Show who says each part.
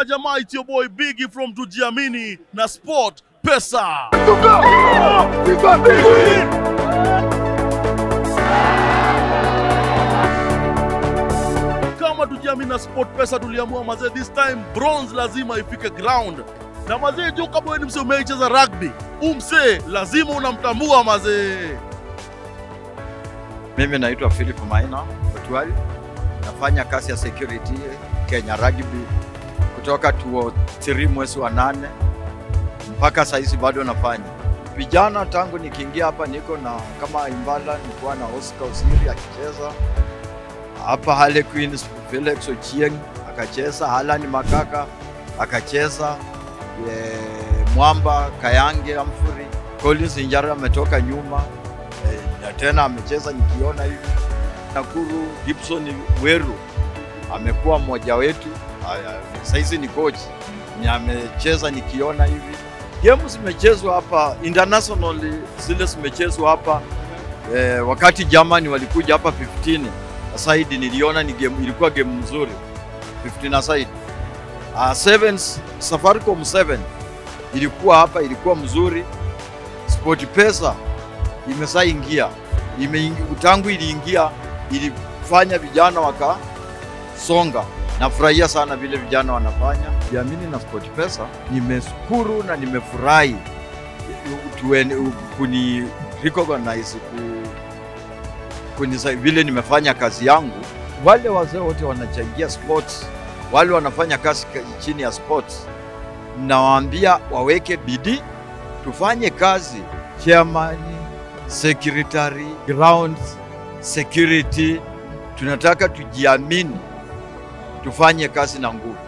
Speaker 1: majamaa, it's your boy Biggie from Tujiamini na Sport Pesa. Kama Tujiamini na Sport Pesa tuliamua mazee, this time bronze lazima ifike ground. Na mazee, juu kama wewe ni msee umeicheza rugby, umsee lazima unamtambua mazee.
Speaker 2: Mimi naitwa Philip Maina Otwali, nafanya kazi ya security Kenya Rugby kutoka 2003 mwezi wa nane mpaka saizi bado nafanya vijana. Tangu nikiingia hapa niko na kama Imbala, nilikuwa na Oscar Osiri akicheza hapa, Harley Queens, Felix Ochieng akacheza, Alan Makaka akacheza, e, Mwamba Kayange Amfuri, Collins Injara ametoka nyuma e, na tena amecheza nikiona hivi. Nakuru Gibson Weru amekuwa mmoja wetu, saizi ni coach ni amecheza nikiona hivi. Game zimechezwa hapa international, zile zimechezwa hapa e, wakati Germany walikuja hapa 15 aside, niliona ni game, ilikuwa game mzuri 15 aside. Uh, sevens, Safaricom 7 ilikuwa hapa, ilikuwa mzuri. Sport Pesa imeshaingia imeingia, tangu iliingia ilifanya vijana wakasonga. Nafurahia sana vile vijana wanafanya. Jiamini na Sport Pesa, nimeshukuru na nimefurahi tuen- kuni recognize ku, kuni, vile nimefanya kazi yangu. Wale wazee wote wanachangia sports, wale wanafanya kazi chini ya sports, nawaambia waweke bidii, tufanye kazi chairman secretary, grounds, security. Tunataka tujiamini, tufanye kazi na nguvu.